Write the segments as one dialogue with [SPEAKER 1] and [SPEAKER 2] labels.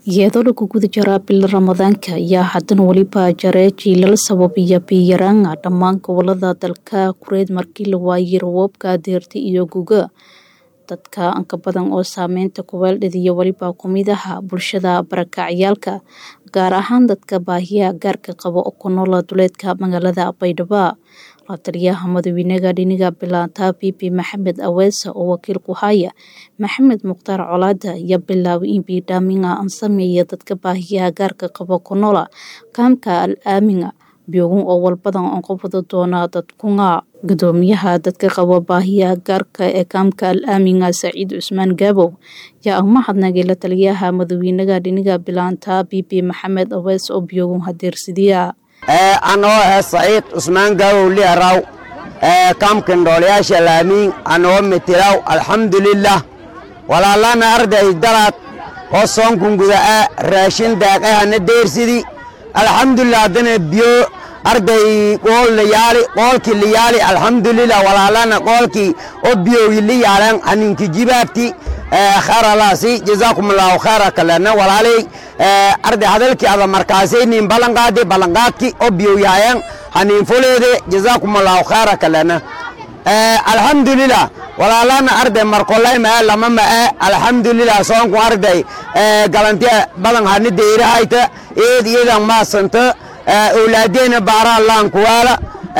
[SPEAKER 1] iyadoo lagu guda jiraa bil ramadaanka ayaa haddana weliba jare jiilal sababaya biyaraanga dhammaan gobolada dalka kureed markii la waayay rawoobka deerta iyo guga dadka anka badan oo saameynta kuweeldhadiya weliba kumid aha bulshada barakacyaalka gaar ahaan dadka baahiyaha gaarka qaba oo ku noola duleedka magaalada baydhabo la taliyaha madaxweynaha dhiniga bilaanta bibi maxamed aweesa oo wakiil ku haya maxamed mukhtaar colaada ayaa bilaabay in biidhaaminga aan sameeya dadka baahiyaha gaarka qaba ku noola kaamka al aaminga biogun oo walbadan aan qabwada doona dadkunga gudoomiyaha dadka qaba baahiyaha gaarka ee kaamka al aaminga saciid cusmaan gaabow yaa u mahadnagay la taliyaha madaxweynaha dhiniga bilaanta bibi maxamed awees oo biogun hadeersidiya
[SPEAKER 2] anoo ah saciid cusmaan gaabow liaraw kaamkan dhoolayaasha laamiin anoo mitilaw alxamdulilah walaalana arday dalaad oo soonkun guda'a raashin daaqahana deersidi alxamdulilah haddana biyo arday qool layaali qoolkii layaali alxamdulilah walaalana qoolkii oo biyowi layaalan haninki jibaabti kharalaasi jazaakum allahu khayra kalena walaalay arday hadalkii ada markaasaynin ballanqaadi ballanqaadki oo biyowyaayan hanin fuleede jazaakum allahu khayra kalena alxamdulilah walaalana arday markolay maa lama maa alxamdulilah soonku arday galantiya badan hani deyrahayta eed iyadan maasanta awlaadeena baara allaan kuwaala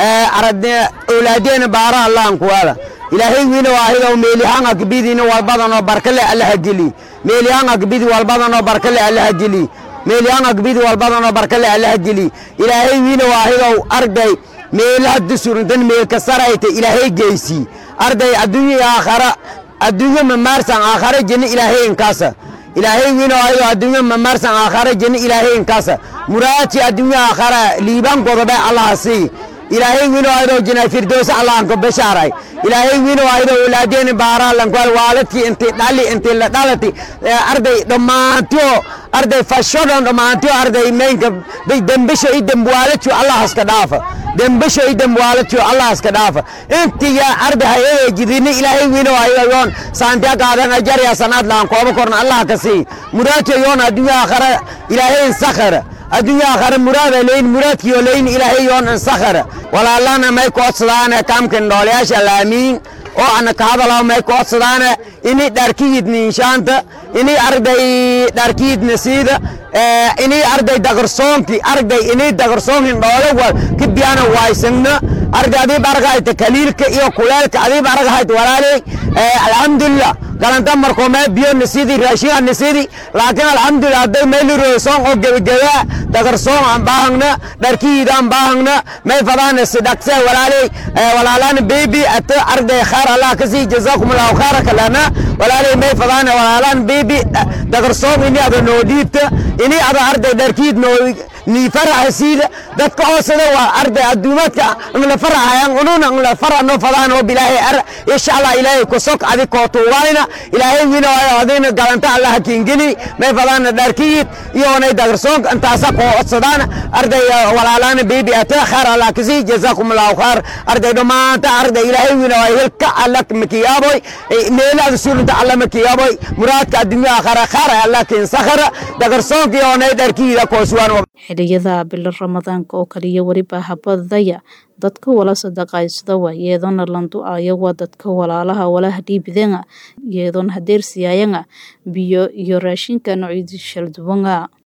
[SPEAKER 2] awlaadeena baara allaan kuwaala ilaahay wiina waahidow meelihanga kibidina walbadanoo barkale allaha geli meelihanga kibidi walbadanoo barkale allaha geli meelihanga kibidi walbadanoo barkale allaha geli ilaahay wiina waahidow arday meelaha dusurintan meelka sarayta ilaahay geysi arday adduunya aakhara adduunyo mamaarsan aakhara jenna ilaahay inkaasa ilaahay wiina waahidow adduunyo mamaarsan aakhara jenna ilaahay inkaasa muraadki adduunya aakhara liibaan godobe allaha sii ilaahay wiina waahidow jina firdowsa allahanko bashaaray ilaahay wiina waahidow awlaadeeni baaraalankual waaladkii inti dhali inti la dhalati arday dhammaantiyo arday fashodon dhammaantiyo arday meynka dembesho i dembwaaladkiyo allahaska dhaafa dembesho i dembwaaladkiyo allahaska dhaafa intiga arday hayada jidini ilaahay wiina waahidow yoon saantiya qaadan ajarya sanaad laan kooba korna allah ka sii muraadkiyo yoon adduunya aakhara ilaahay sakhara adduunya aakhara muraada leyn muraadkiyo leyn ilaahay yoon insakhara walaalana may koodsadaane kaamkan dhoolayaasha laamiin oo ana ka hadalaw may koodsadaane ini dharkiyidni inshaanta ini arday dharkiyidna siida ini arday dagarsoonki arday ini dagarsoonkin dhoole wal kibiyana waysagna arday adiib aragahayta kaliilka iyo kuleelka adiib aragahayta walaaley alxamdulilah galanta markoo mee biyo nasidi raashinga nasidi laakiin alxamdulilah hadday meelirosoon oo gebageba dagarsoon aan baahagna dharkiid aan baahagna may fadaana sidhaqse walaaley walaalana baby ata arday khayr allah kasii jazaakum allahu khayra kalana walaaley may fadaana walaalan baby dagarsoon ini ada noo dhiibta ini ada arday dharkiid noo ni faraha siida dadka hoosada waa arday adduumaadka ngla farahayan ununa ngla fara no fadaan oo bilaahay ar insha allah ilaahay ku sok adi ko tuwayna ilaahay wina waa adina galanta allah kiingini may fadaan dharkiid iyo nay dagarsoon intaasa ko codsadaan arday walaalana baby ata khair allah kasi jazakum allah khair arday dhamaanta arday ilaahay wina waa hilka allah makiyaaboy meelaad suurta allah makiyaaboy muraadka adduunya akhara khair allah kin sakhara dagarsoon iyo nay dharkiida ko suwan
[SPEAKER 1] xiliyada bilo ramadaanka oo kaliya weliba habadaya dadka wala sadaqaysadawa iyadoona landu-ayawa dadka walaalaha walaha dhiibidanga iyadoona hadeersiyaayanga biyo iyo raashinka noocyadii shalduwanga